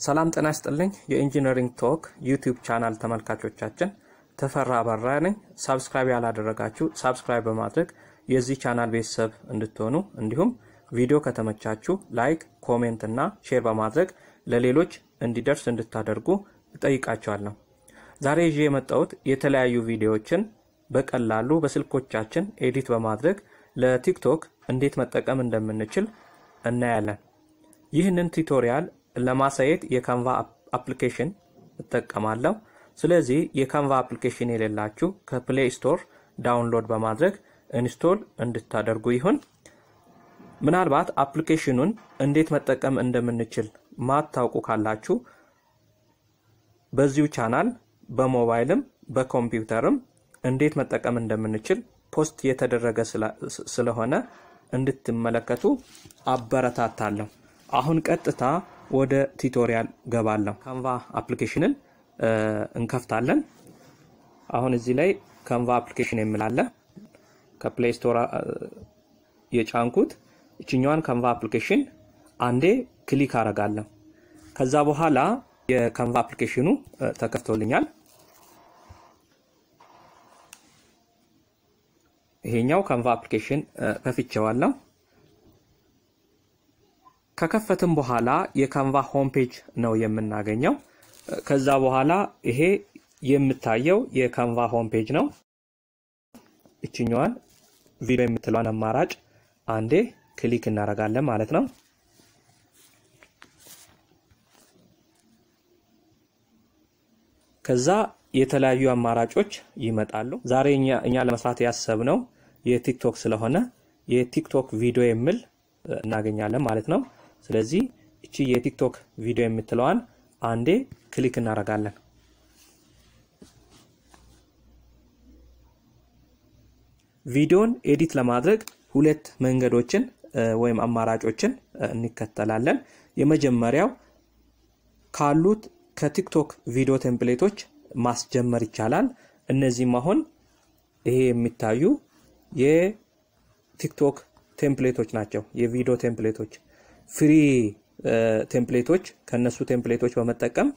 ሰላም ጤና ይስጥልኝ። የኢንጂነሪንግ ቶክ ዩቲዩብ ቻናል ተመልካቾቻችን ተፈራ አበራ ነኝ። ሳብስክራይብ ያላደረጋችሁ ሳብስክራይብ በማድረግ የዚህ ቻናል ቤተሰብ እንድትሆኑ እንዲሁም ቪዲዮ ከተመቻችሁ ላይክ፣ ኮሜንት እና ሼር በማድረግ ለሌሎች እንዲደርስ እንድታደርጉ እጠይቃችኋለሁ። ዛሬ ይዤ የመጣሁት የተለያዩ ቪዲዮዎችን በቀላሉ በስልኮቻችን ኤዲት በማድረግ ለቲክቶክ እንዴት መጠቀም እንደምንችል እናያለን። ይህንን ቱቶሪያል ለማሳየት የካንቫ አፕሊኬሽን እጠቀማለሁ። ስለዚህ የካንቫ አፕሊኬሽን የሌላችሁ ከፕሌይ ስቶር ዳውንሎድ በማድረግ ኢንስቶል እንድታደርጉ ይሁን። ምናልባት አፕሊኬሽኑን እንዴት መጠቀም እንደምንችል ማታውቁ ካላችሁ በዚሁ ቻናል በሞባይልም በኮምፒውተርም እንዴት መጠቀም እንደምንችል ፖስት የተደረገ ስለሆነ እንድትመለከቱ አበረታታለሁ። አሁን ቀጥታ ወደ ቱቶሪያል ገባለሁ። ካንቫ አፕሊኬሽንን እንከፍታለን። አሁን እዚህ ላይ ካንቫ አፕሊኬሽን የሚላለ ከፕሌይ ስቶር የጫንኩት እችኛዋን ካንቫ አፕሊኬሽን አንዴ ክሊክ አረጋለሁ። ከዛ በኋላ የካንቫ አፕሊኬሽኑ ተከፍቶልኛል። ይሄኛው ካንቫ አፕሊኬሽን ከፍቼዋለሁ። ከከፈትም በኋላ የካንቫ ሆም ፔጅ ነው የምናገኘው። ከዛ በኋላ ይሄ የምታየው የካንቫ ሆም ፔጅ ነው። እችኛዋን ቪዲዮ የምትለዋን አማራጭ አንዴ ክሊክ እናደርጋለን ማለት ነው። ከዛ የተለያዩ አማራጮች ይመጣሉ። ዛሬ እኛ ለመስራት ያሰብነው የቲክቶክ ስለሆነ የቲክቶክ ቪዲዮ የሚል እናገኛለን ማለት ነው። ስለዚህ እቺ የቲክቶክ ቪዲዮ የምትለዋን አንዴ ክሊክ እናደርጋለን። ቪዲዮን ኤዲት ለማድረግ ሁለት መንገዶችን ወይም አማራጮችን እንከተላለን። የመጀመሪያው ካሉት ከቲክቶክ ቪዲዮ ቴምፕሌቶች ማስጀመር ይቻላል። እነዚህም አሁን ይሄ የሚታዩ የቲክቶክ ቴምፕሌቶች ናቸው። የቪዲዮ ቴምፕሌቶች ፍሪ ቴምፕሌቶች ከነሱ ቴምፕሌቶች በመጠቀም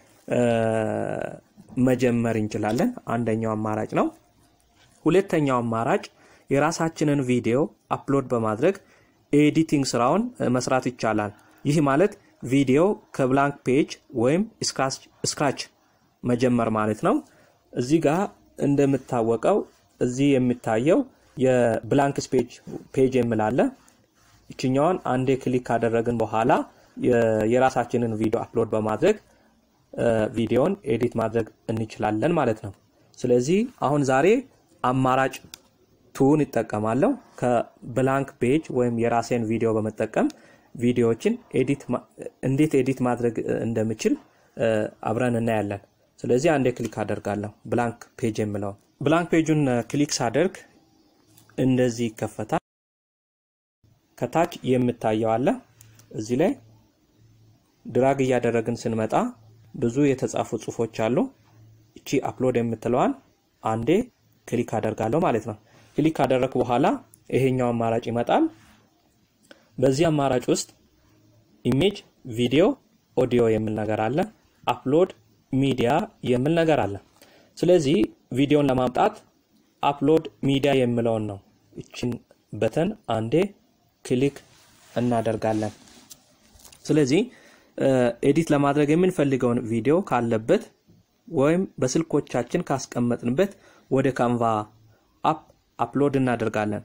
መጀመር እንችላለን። አንደኛው አማራጭ ነው። ሁለተኛው አማራጭ የራሳችንን ቪዲዮ አፕሎድ በማድረግ ኤዲቲንግ ስራውን መስራት ይቻላል። ይህ ማለት ቪዲዮ ከብላንክ ፔጅ ወይም ስክራች መጀመር ማለት ነው። እዚህ ጋር እንደምታወቀው እዚህ የሚታየው የብላንክ ፔጅ የምላለ ይችኛዋን አንዴ ክሊክ ካደረግን በኋላ የራሳችንን ቪዲዮ አፕሎድ በማድረግ ቪዲዮን ኤዲት ማድረግ እንችላለን ማለት ነው። ስለዚህ አሁን ዛሬ አማራጭ ቱን ይጠቀማለሁ። ከብላንክ ፔጅ ወይም የራሴን ቪዲዮ በመጠቀም ቪዲዮዎችን እንዴት ኤዲት ማድረግ እንደምችል አብረን እናያለን። ስለዚህ አንዴ ክሊክ አደርጋለሁ ብላንክ ፔጅ የምለው ብላንክ ፔጁን ክሊክ ሳደርግ እንደዚህ ይከፈታል። ከታች የምታየው አለ። እዚህ ላይ ድራግ እያደረግን ስንመጣ ብዙ የተጻፉ ጽሁፎች አሉ። እቺ አፕሎድ የምትለዋን አንዴ ክሊክ አደርጋለሁ ማለት ነው። ክሊክ ካደረግኩ በኋላ ይሄኛው አማራጭ ይመጣል። በዚህ አማራጭ ውስጥ ኢሜጅ፣ ቪዲዮ፣ ኦዲዮ የሚል ነገር አለ። አፕሎድ ሚዲያ የሚል ነገር አለ። ስለዚህ ቪዲዮን ለማምጣት አፕሎድ ሚዲያ የሚለውን ነው እችን በተን አንዴ ክሊክ እናደርጋለን። ስለዚህ ኤዲት ለማድረግ የምንፈልገውን ቪዲዮ ካለበት ወይም በስልኮቻችን ካስቀመጥንበት ወደ ካንቫ አፕ አፕሎድ እናደርጋለን።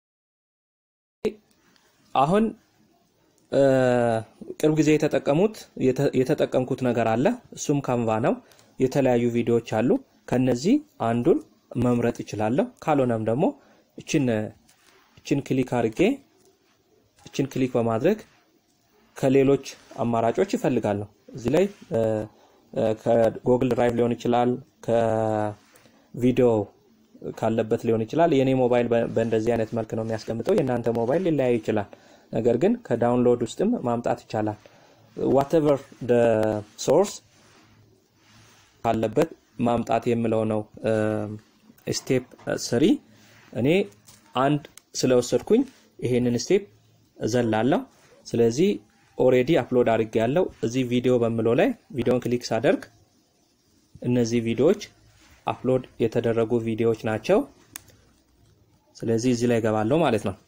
አሁን ቅርብ ጊዜ የተጠቀሙት የተጠቀምኩት ነገር አለ። እሱም ካንቫ ነው። የተለያዩ ቪዲዮዎች አሉ። ከነዚህ አንዱን መምረጥ ይችላለሁ። ካልሆነም ደግሞ እችን እችን ክሊክ አድርጌ እችን ክሊክ በማድረግ ከሌሎች አማራጮች ይፈልጋለሁ። እዚህ ላይ ከጎግል ድራይቭ ሊሆን ይችላል፣ ከቪዲዮ ካለበት ሊሆን ይችላል። የኔ ሞባይል በእንደዚህ አይነት መልክ ነው የሚያስቀምጠው። የእናንተ ሞባይል ሊለያይ ይችላል። ነገር ግን ከዳውንሎድ ውስጥም ማምጣት ይቻላል። ዋትኤቨር ሶርስ ካለበት ማምጣት የምለው ነው ስቴፕ ስሪ። እኔ አንድ ስለወሰድኩኝ ይሄንን ስቴፕ እዘላለሁ። ስለዚህ ኦሬዲ አፕሎድ አድርጌ ያለው እዚህ ቪዲዮ በምለው ላይ ቪዲዮን ክሊክ ሳደርግ እነዚህ ቪዲዮዎች አፕሎድ የተደረጉ ቪዲዮዎች ናቸው። ስለዚህ እዚህ ላይ ገባለሁ ማለት ነው።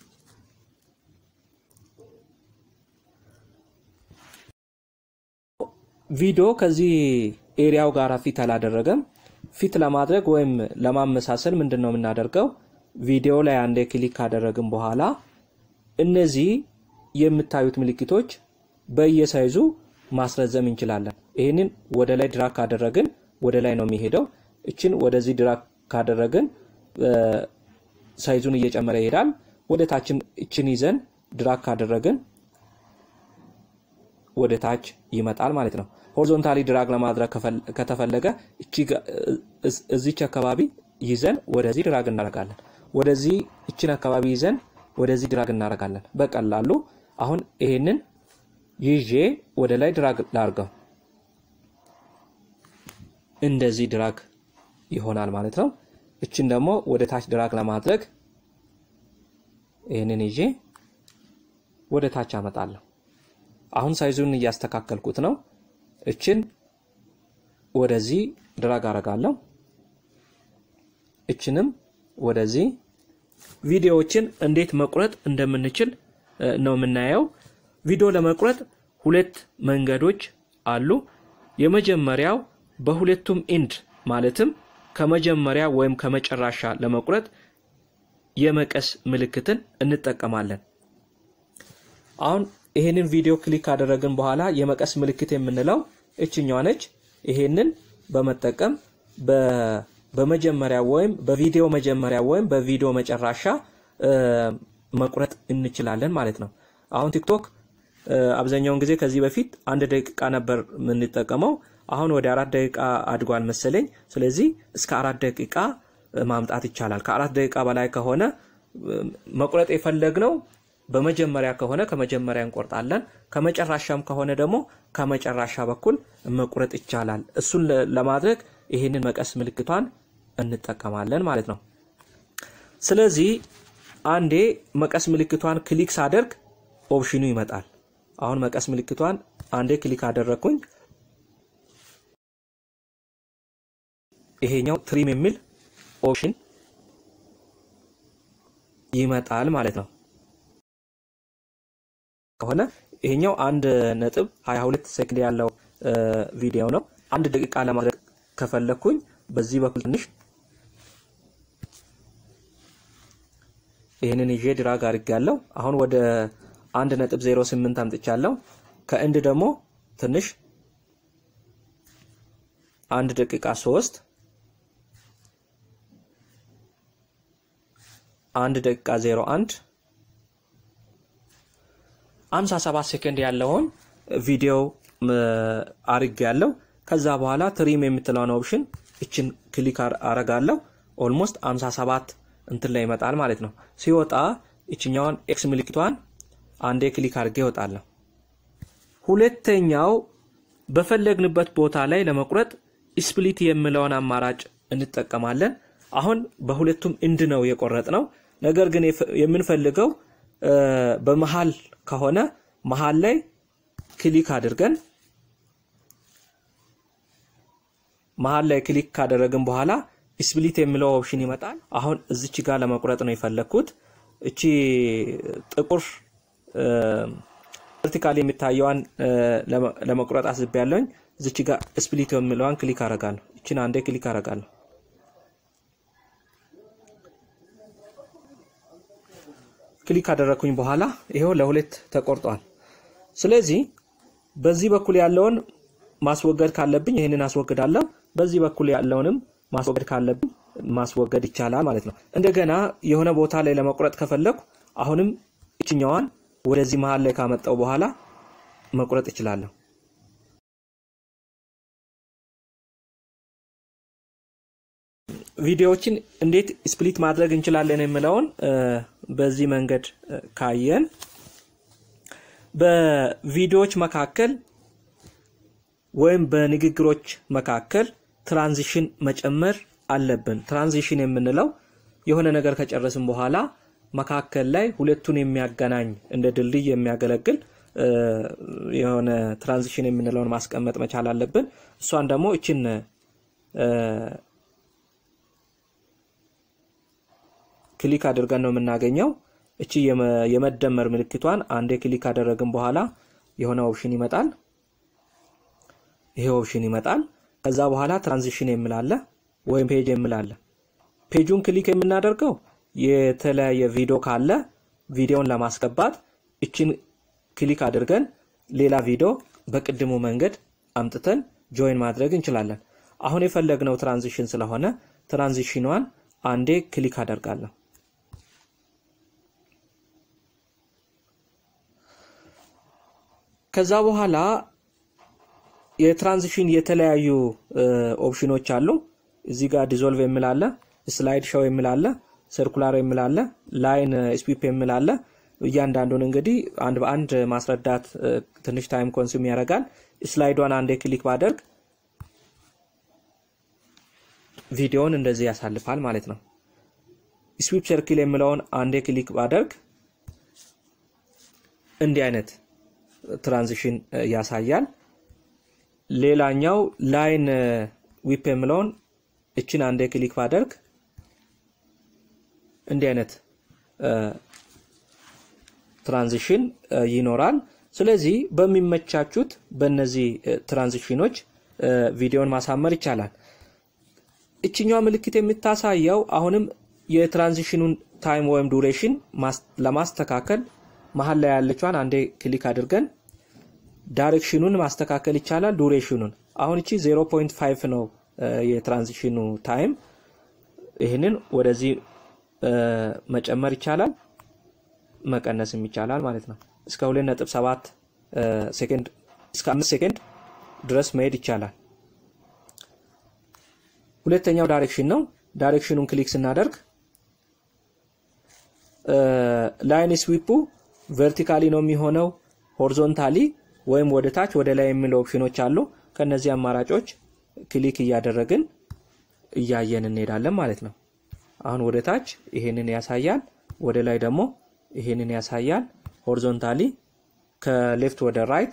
ቪዲዮ ከዚህ ኤሪያው ጋር ፊት አላደረገም። ፊት ለማድረግ ወይም ለማመሳሰል ምንድን ነው የምናደርገው? ቪዲዮ ላይ አንዴ ክሊክ ካደረግን በኋላ እነዚህ የምታዩት ምልክቶች በየሳይዙ ማስረዘም እንችላለን። ይህንን ወደ ላይ ድራግ ካደረግን ወደ ላይ ነው የሚሄደው። እችን ወደዚህ ድራግ ካደረግን ሳይዙን እየጨመረ ይሄዳል። ወደ ታችን እችን ይዘን ድራግ ካደረግን ወደ ታች ይመጣል ማለት ነው። ሆሪዞንታሊ ድራግ ለማድረግ ከተፈለገ እዚች አካባቢ ይዘን ወደዚህ ድራግ እናደርጋለን። ወደዚህ እችን አካባቢ ይዘን ወደዚህ ድራግ እናደርጋለን። በቀላሉ አሁን ይሄንን ይዤ ወደ ላይ ድራግ ላርገው እንደዚህ ድራግ ይሆናል ማለት ነው። እችን ደግሞ ወደ ታች ድራግ ለማድረግ ይህንን ይዤ ወደ ታች አመጣለሁ። አሁን ሳይዙን እያስተካከልኩት ነው። እችን ወደዚህ ድራግ አረጋለሁ። እችንም ወደዚህ ቪዲዮዎችን እንዴት መቁረጥ እንደምንችል ነው የምናየው። ቪዲዮ ለመቁረጥ ሁለት መንገዶች አሉ። የመጀመሪያው በሁለቱም ኢንድ ማለትም ከመጀመሪያ ወይም ከመጨረሻ ለመቁረጥ የመቀስ ምልክትን እንጠቀማለን። አሁን ይሄንን ቪዲዮ ክሊክ ካደረግን በኋላ የመቀስ ምልክት የምንለው እችኛዋ ነች። ይሄንን በመጠቀም በመጀመሪያ ወይም በቪዲዮ መጀመሪያ ወይም በቪዲዮ መጨረሻ መቁረጥ እንችላለን ማለት ነው። አሁን ቲክቶክ አብዛኛውን ጊዜ ከዚህ በፊት አንድ ደቂቃ ነበር የምንጠቀመው። አሁን ወደ አራት ደቂቃ አድጓል መሰለኝ። ስለዚህ እስከ አራት ደቂቃ ማምጣት ይቻላል። ከአራት ደቂቃ በላይ ከሆነ መቁረጥ የፈለግነው በመጀመሪያ ከሆነ ከመጀመሪያ እንቆርጣለን። ከመጨረሻም ከሆነ ደግሞ ከመጨረሻ በኩል መቁረጥ ይቻላል። እሱን ለማድረግ ይህንን መቀስ ምልክቷን እንጠቀማለን ማለት ነው። ስለዚህ አንዴ መቀስ ምልክቷን ክሊክ ሳደርግ ኦፕሽኑ ይመጣል። አሁን መቀስ ምልክቷን አንዴ ክሊክ አደረግኩኝ። ይሄኛው ትሪም የሚል ኦፕሽን ይመጣል ማለት ነው። ከሆነ ይሄኛው አንድ ነጥብ 22 ሴኮንድ ያለው ቪዲዮ ነው። አንድ ደቂቃ ለማድረግ ከፈለኩኝ በዚህ በኩል ትንሽ ይህንን ይዤ ድራግ አድርጌያለሁ። አሁን ወደ አንድ ነጥብ 08 አምጥቻለሁ። ከእንድ ደግሞ ትንሽ አንድ ደቂቃ ሶስት አንድ ደቂቃ 01 57 ሴኮንድ ያለውን ቪዲዮ አርግ ያለው ከዛ በኋላ ትሪም የምትለውን ኦፕሽን እችን ክሊክ አረጋለሁ። ኦልሞስት 57 እንትን ላይ ይመጣል ማለት ነው። ሲወጣ እችኛዋን ኤክስ ምልክቷን አንዴ ክሊክ አድርጌ ይወጣለሁ። ሁለተኛው በፈለግንበት ቦታ ላይ ለመቁረጥ ስፕሊት የምለውን አማራጭ እንጠቀማለን። አሁን በሁለቱም እንድ ነው የቆረጥ ነው። ነገር ግን የምንፈልገው በመሃል ከሆነ መሃል ላይ ክሊክ አድርገን መሃል ላይ ክሊክ ካደረግን በኋላ ስፕሊት የሚለው ኦፕሽን ይመጣል። አሁን እዚች ጋር ለመቁረጥ ነው የፈለግኩት። እቺ ጥቁር ቨርቲካል የሚታየዋን ለመቁረጥ አስቤ ያለኝ እዚች ጋር ስፕሊት የሚለዋን ክሊክ አረጋለሁ። እችን አንዴ ክሊክ አረጋለሁ። ክሊክ ካደረግኩኝ በኋላ ይሄው ለሁለት ተቆርጧል። ስለዚህ በዚህ በኩል ያለውን ማስወገድ ካለብኝ ይህንን አስወግዳለሁ። በዚህ በኩል ያለውንም ማስወገድ ካለብኝ ማስወገድ ይቻላል ማለት ነው። እንደገና የሆነ ቦታ ላይ ለመቁረጥ ከፈለኩ አሁንም እችኛዋን ወደዚህ መሀል ላይ ካመጣው በኋላ መቁረጥ እችላለሁ። ቪዲዮዎችን እንዴት ስፕሊት ማድረግ እንችላለን የሚለውን በዚህ መንገድ ካየን በቪዲዮዎች መካከል ወይም በንግግሮች መካከል ትራንዚሽን መጨመር አለብን። ትራንዚሽን የምንለው የሆነ ነገር ከጨረስን በኋላ መካከል ላይ ሁለቱን የሚያገናኝ እንደ ድልድይ የሚያገለግል የሆነ ትራንዚሽን የምንለውን ማስቀመጥ መቻል አለብን። እሷን ደግሞ እችን ክሊክ አድርገን ነው የምናገኘው። እቺ የመደመር ምልክቷን አንዴ ክሊክ ካደረግን በኋላ የሆነ ኦፕሽን ይመጣል። ይሄ ኦፕሽን ይመጣል። ከዛ በኋላ ትራንዚሽን የምላለ ወይም ፔጅ የምላለ ፔጁን ክሊክ የምናደርገው የተለያየ ቪዲዮ ካለ ቪዲዮን ለማስገባት እችን ክሊክ አድርገን ሌላ ቪዲዮ በቅድሙ መንገድ አምጥተን ጆይን ማድረግ እንችላለን። አሁን የፈለግነው ትራንዚሽን ስለሆነ ትራንዚሽኗን አንዴ ክሊክ አደርጋለሁ። ከዛ በኋላ የትራንዚሽን የተለያዩ ኦፕሽኖች አሉ። እዚህ ጋር ዲዞልቭ የሚላለ፣ ስላይድ ሾው የሚላለ፣ ሰርኩላር የሚላለ፣ ላይን ስዊፕ የሚላለ እያንዳንዱን እንግዲህ አንድ በአንድ ማስረዳት ትንሽ ታይም ኮንሱም ያደርጋል። ስላይዷን አንዴ ክሊክ ባደርግ ቪዲዮውን እንደዚህ ያሳልፋል ማለት ነው። ስዊፕ ሰርክል የሚለውን አንዴ ክሊክ ባደርግ እንዲህ አይነት ትራንዚሽን ያሳያል። ሌላኛው ላይን ዊፕ የሚለውን እችን አንዴ ክሊክ ባደርግ እንዲህ አይነት ትራንዚሽን ይኖራል። ስለዚህ በሚመቻቹት በእነዚህ ትራንዚሽኖች ቪዲዮን ማሳመር ይቻላል። እችኛዋ ምልክት የምታሳየው አሁንም የትራንዚሽኑን ታይም ወይም ዱሬሽን ለማስተካከል መሀል ላይ ያለችዋን አንዴ ክሊክ አድርገን ዳይሬክሽኑን ማስተካከል ይቻላል። ዱሬሽኑን አሁን እቺ 0.5 ነው የትራንዚሽኑ ታይም። ይህንን ወደዚህ መጨመር ይቻላል፣ መቀነስም ይቻላል ማለት ነው። እስከ 2.7 ሴኮንድ እስከ 5 ሴኮንድ ድረስ መሄድ ይቻላል። ሁለተኛው ዳይሬክሽን ነው። ዳይሬክሽኑን ክሊክ ስናደርግ ላይን ስዊፑ ቨርቲካሊ ነው የሚሆነው ሆሪዞንታሊ ወይም ወደ ታች ወደ ላይ የሚሉ ኦፕሽኖች አሉ። ከነዚህ አማራጮች ክሊክ እያደረግን እያየን እንሄዳለን ማለት ነው። አሁን ወደ ታች ይሄንን ያሳያል፣ ወደ ላይ ደግሞ ይሄንን ያሳያል። ሆሪዞንታሊ ከሌፍት ወደ ራይት፣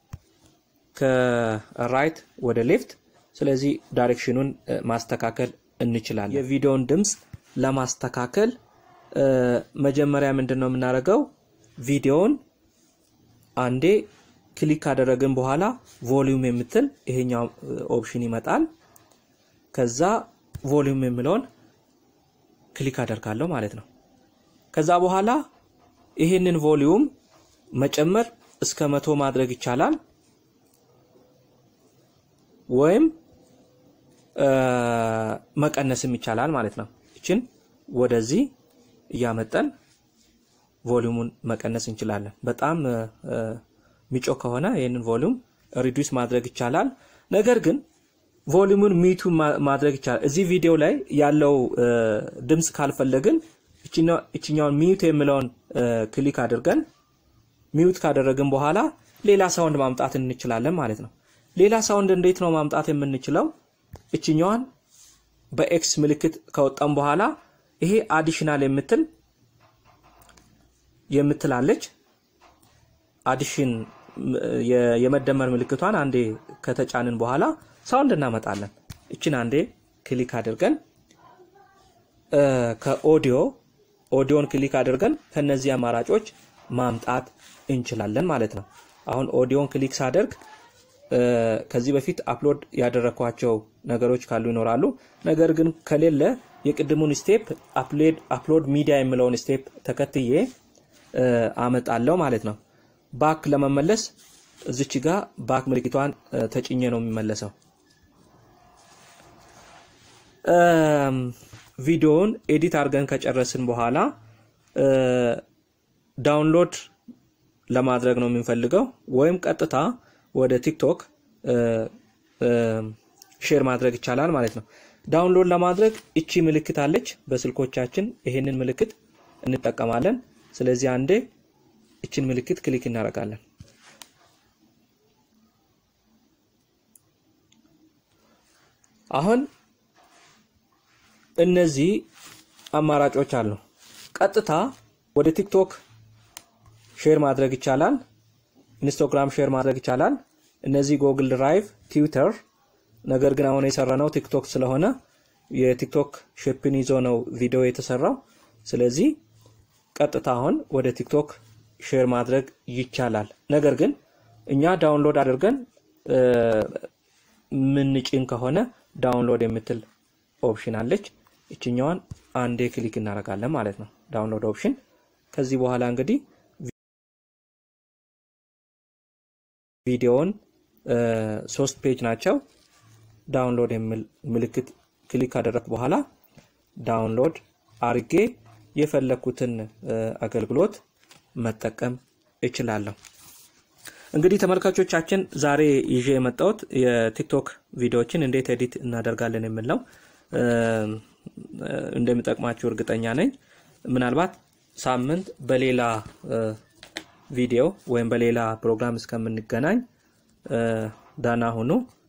ከራይት ወደ ሌፍት። ስለዚህ ዳይሬክሽኑን ማስተካከል እንችላለን። የቪዲዮውን ድምፅ ለማስተካከል መጀመሪያ ምንድን ነው የምናደርገው? ቪዲዮውን አንዴ ክሊክ ካደረግን በኋላ ቮሊዩም የምትል ይሄኛው ኦፕሽን ይመጣል። ከዛ ቮሊዩም የሚለውን ክሊክ አደርጋለሁ ማለት ነው። ከዛ በኋላ ይሄንን ቮሊዩም መጨመር እስከ መቶ ማድረግ ይቻላል ወይም መቀነስም ይቻላል ማለት ነው። እችን ወደዚህ እያመጠን ቮሊዩሙን መቀነስ እንችላለን። በጣም ሚጮ ከሆነ ይህንን ቮሊዩም ሪዱስ ማድረግ ይቻላል። ነገር ግን ቮሊዩሙን ሚቱ ማድረግ ይቻላል። እዚህ ቪዲዮ ላይ ያለው ድምፅ ካልፈለግን እችኛውን ሚዩት የሚለውን ክሊክ አድርገን ሚዩት ካደረግን በኋላ ሌላ ሳውንድ ማምጣት እንችላለን ማለት ነው። ሌላ ሳውንድ እንዴት ነው ማምጣት የምንችለው? እችኛዋን በኤክስ ምልክት ከወጣም በኋላ ይሄ አዲሽናል የምትል የምትላለች አዲሽን የመደመር ምልክቷን አንዴ ከተጫንን በኋላ ሳውንድ እናመጣለን። እችን አንዴ ክሊክ አድርገን ከኦዲዮ ኦዲዮን ክሊክ አድርገን ከነዚህ አማራጮች ማምጣት እንችላለን ማለት ነው። አሁን ኦዲዮን ክሊክ ሳደርግ ከዚህ በፊት አፕሎድ ያደረኳቸው ነገሮች ካሉ ይኖራሉ። ነገር ግን ከሌለ የቅድሙን ስቴፕ አፕሎድ ሚዲያ የሚለውን ስቴፕ ተከትዬ አመጣለሁ ማለት ነው። ባክ ለመመለስ እዚች ጋር ባክ ምልክቷን ተጭኜ ነው የሚመለሰው። ቪዲዮውን ኤዲት አድርገን ከጨረስን በኋላ ዳውንሎድ ለማድረግ ነው የምንፈልገው ወይም ቀጥታ ወደ ቲክቶክ ሼር ማድረግ ይቻላል ማለት ነው። ዳውንሎድ ለማድረግ እቺ ምልክት አለች በስልኮቻችን። ይሄንን ምልክት እንጠቀማለን። ስለዚህ አንዴ እችን ምልክት ክሊክ እናደርጋለን። አሁን እነዚህ አማራጮች አሉ። ቀጥታ ወደ ቲክቶክ ሼር ማድረግ ይቻላል። ኢንስታግራም ሼር ማድረግ ይቻላል። እነዚህ ጎግል ድራይቭ፣ ትዊተር። ነገር ግን አሁን የሰራነው ቲክቶክ ስለሆነ የቲክቶክ ሼፕን ይዞ ነው ቪዲዮ የተሰራው። ስለዚህ ቀጥታ አሁን ወደ ቲክቶክ ሼር ማድረግ ይቻላል። ነገር ግን እኛ ዳውንሎድ አድርገን ምንጭን ከሆነ ዳውንሎድ የምትል ኦፕሽን አለች። ይችኛዋን አንዴ ክሊክ እናደርጋለን ማለት ነው፣ ዳውንሎድ ኦፕሽን። ከዚህ በኋላ እንግዲህ ቪዲዮውን ሶስት ፔጅ ናቸው። ዳውንሎድ የሚል ምልክት ክሊክ ካደረግ በኋላ ዳውንሎድ አርጌ የፈለኩትን አገልግሎት መጠቀም እችላለሁ። እንግዲህ ተመልካቾቻችን ዛሬ ይዤ የመጣሁት የቲክቶክ ቪዲዮዎችን እንዴት ኤዲት እናደርጋለን የሚል ነው። እንደሚጠቅማችሁ እርግጠኛ ነኝ። ምናልባት ሳምንት በሌላ ቪዲዮ ወይም በሌላ ፕሮግራም እስከምንገናኝ ዳና ሁኑ።